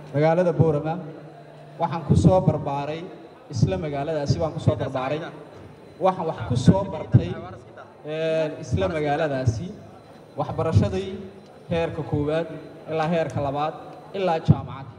magaalada boorama waxaan ku soo barbaaray isla magaaladaasi baan ku soo barbaaray waxaan wax ku soo bartay isla magaaladaasi waxbarashadii heerka koowaad ilaa heerka labaad ilaa jaamacadda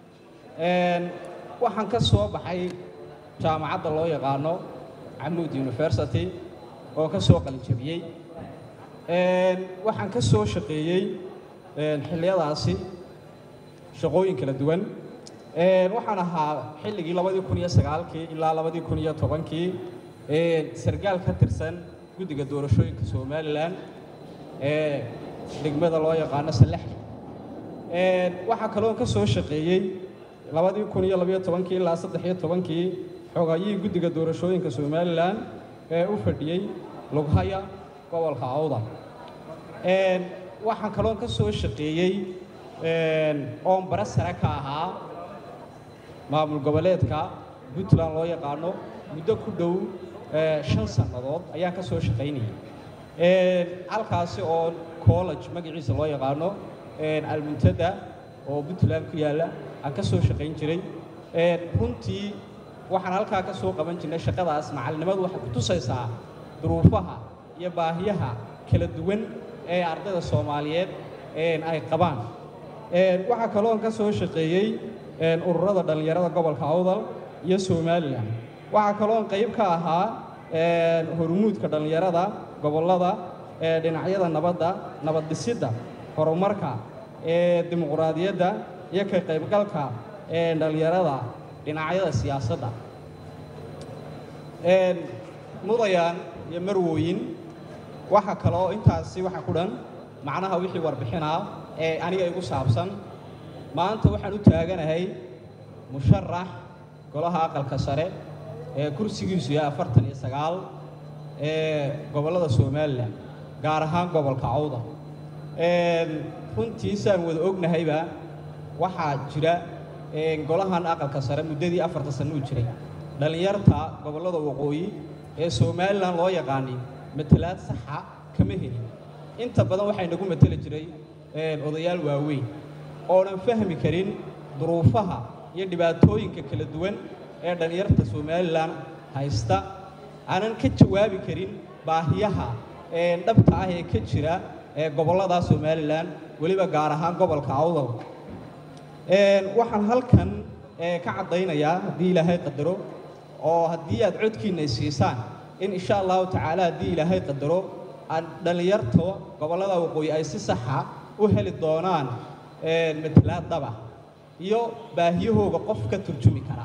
waxaan ka soo baxay jaamacadda loo yaqaano camuud university oo ka soo qalinjabiyey waxaan ka soo shaqeeyey xilliyadaasi shaqooyin kala duwan waxaan ahaa xilligii labadii kun iyo sagaalkii ilaa labadii kun iyo tobankii sargaal ka tirsan guddiga doorashooyinka somalilan ee degmada loo yaqaano salexle waxaa kaloon ka soo shaqeeyey labadii kun iyo labayo tobankii ilaa saddex iyo tobankii xogayihii guddiga doorashooyinka somalilan ee u fadhiyey lughaya gobolka awda waxaan kaloon ka soo shaqeeyey oon bara sare ka ahaa maamul goboleedka puntland loo yaqaano muddo ku dhow shan sannadood ayaan ka soo shaqaynayay halkaasi oo college magaciisa loo yaqaano almuntada oo puntland ku yaalla aan ka soo shaqayn jiray runtii waxaan halkaa ka soo qaban jirnay shaqadaas macalinimadu waxay ku tusaysaa duruufaha iyo baahiyaha kala duwan ee ardayda soomaaliyeed ay qabaan waxaa kaloon ka soo shaqeeyey ururada dhallinyarada gobolka awdal iyo somalilan waxaa kaloon qayb ka ahaa hormuudka dhallinyarada gobollada dhinacyada nabadda nabad dhisidda horumarka dimuqraadiyadda iyo ka qaybgalka dhallinyarada dhinacyada siyaasadda mudayaan iyo marwooyin waxa kaloo intaasi waxa ku dhan macnaha wixii warbixinaa ee aniga igu saabsan maanta waxaan u taaganahay musharax golaha aqalka sare ee kursigiisu yahay afartan iyo sagaal ee gobollada somalilan gaar ahaan gobolka cawda runtii saan wada ognahayba waxaa jira golahan aqalka sare muddadii afarta sanno u jiray dhallinyarta gobollada waqooyi ee somalilan loo yaqaanay matalaad saxa kama helin inta badan waxaa inagu mateli jiray odayaal waaweyn oonan fahmi karin duruufaha iyo dhibaatooyinka kala duwan ee dhallinyarta somalilan haysta aanan ka jawaabi karin baahiyaha dhabta ah ee ka jira ee gobollada somalilan weliba gaar ahaan gobolka awdal waxaan halkan ka caddaynayaa haddii ilaahay qadaro oo haddii aad codkiinna siisaan in insha allahu tacaala haddii ilaahay qadaro aan dhallinyarta gobollada waqooyi ay si saxa u heli doonaan matalaad daba iyo baahiyahooga qof ka turjumi kara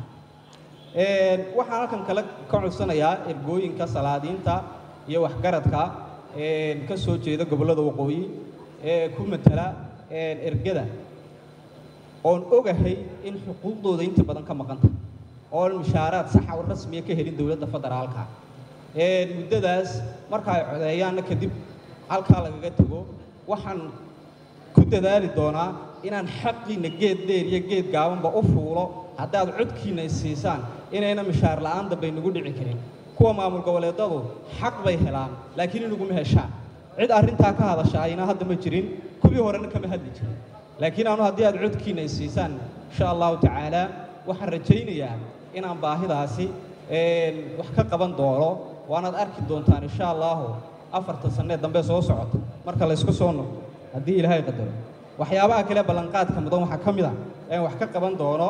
waxaan halkan kale ka codsanayaa ergooyinka salaadiinta iyo waxgaradka ka soo jeeda gobollada waqooyi ee ku matala ergada oon ogahay in xuquuqdooda inta badan ka maqanta oon mushaaraad saxa oo rasmiya ka helin dowladda federaalka muddadaas marka ay codeeyaanna kadib halkaa lagaga tago waxaan ku dadaali doonaa inaan xaqiinna geed dheer iyo geed gaabanba u fuulo haddaad codkiinna siisaan inayna mishaar la'aan dambay nagu dhici karin kuwa maamul goboleedadu xaq bay helaan laakiin inaguma heshaan cid arrintaa ka hadasha ayna hadda ma jirin kuwii horena kama hadli jirin laakiin anu haddii aad codkiinna siisaan insha allahu tacaala waxaan rajaynayaa inaan baahidaasi wax ka qaban doono waanaad arki doontaan insha allahu afarta sannee dambe soo socota marka laysku soo noqdo haddii ilaahay qadaro waxyaabaha kale ballanqaadka mudan waxaa ka mid a een wax ka qaban doono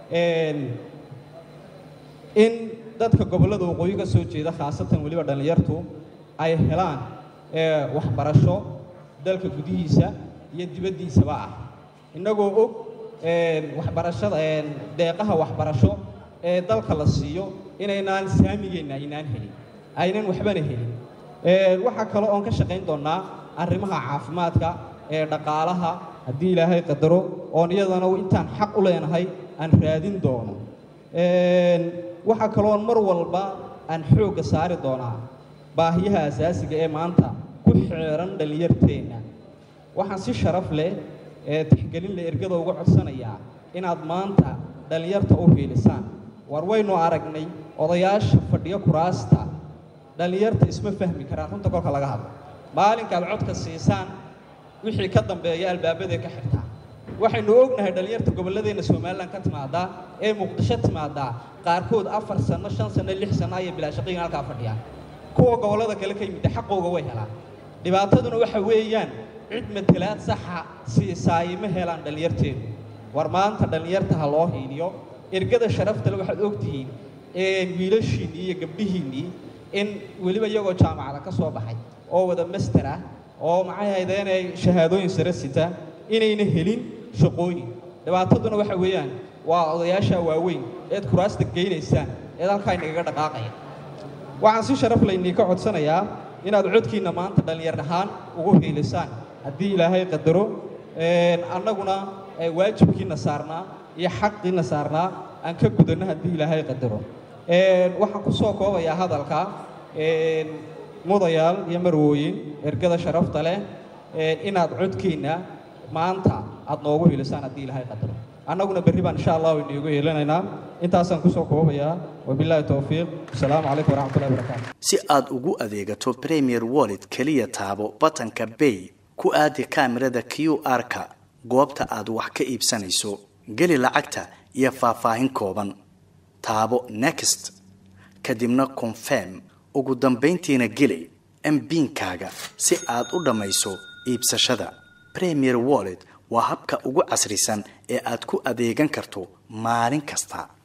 in dadka gobollada waqooyi ka soo jeeda khaasatan weliba dhallinyartu ay helaan waxbarasho dalka gudihiisa iyo dibaddiisaba ah innagoo og waxbarashada deeqaha waxbarasho ee dalka la siiyo inaynaan saamigeenna aynaan helin aynan waxbana helin waxaa kale oon ka shaqayn doonnaa arrimaha caafimaadka ee dhaqaalaha haddii ilaahay qadaro oon iyadana intaan xaq u leenahay aan raadin doono waxaa kaloon mar walba aan xoogga saari doonaa baahiyaha asaasiga ee maanta ku xeeran dhallinyarteenna waxaan si sharaf leh ee tixgelin leh ergada uga codsanayaa inaad maanta dhallinyarta u hiilisaan war waynu aragnay odayaasha fadhiyo kuraasta dhallinyarta isma fahmi karaan runta kolka laga hadlo maalinkaad codka siisaan wixii ka dambeeya albaabaday ka xigtaa waxaynu ognahay dhallinyarta gobolladeenna somalilan ka timaadaa ee muqdisho timaadaa qaarkood afar sanno shan sanno lix sanno ayay bilaashaqayin halkaa fadhiyaan kuwa gobollada kale ka yimidda xaqooga way helaan dhibaataduna waxa weeyaan cid matalaad saxa siisaayi ma helaan dhallinyarteedu war maanta dhallinyarta ha loo hiiliyo ergada sharaftale waxaad ogtihiin wiilashiinnii iyo gabdhihiinnii in weliba iyagoo jaamacada ka soo baxay oo wada master ah oo maxay ahayd inay shahaadooyin sare sita inayna helin shaqooyin dhibaataduna waxa weeyaan waa odayaasha waaweyn eed kuraasta geynaysaan eed halkaa inagaga dhaqaaqaya waxaan si sharaf laynii ka codsanayaa inaad codkiinna maanta dhallinyar ahaan ugu hiilisaan haddii ilaahay qadaro annaguna waajibkiina saarnaa iyo xaqiina saarnaa aan ka gudanno haddii ilaahay qadaro waxaan ku soo koobayaa hadalka mudayaal iyo marwooyin ergada sharafta leh inaad codkiinna maanta aad noogu hilisaan haddii ilaahay qadaro annaguna berri baan insha allahu iniigu helinaynaa intaasaan kusoo koobayaa wabilaahi towfiiq asalaamu calaykum waraxmatullahi wabarakaatu si aad ugu adeegato premier wallet keliya taabo batanka bay ku aadi kaamirada q r-ka goobta aad wax ka iibsanayso geli lacagta iyo faahfaahin kooban taabo next kadibna confirm ugu dambayntiina geli mbiinkaaga si aad u dhammayso iibsashada premier wallet waa habka ugu casrisan ee aad ku adeegan karto maalin kasta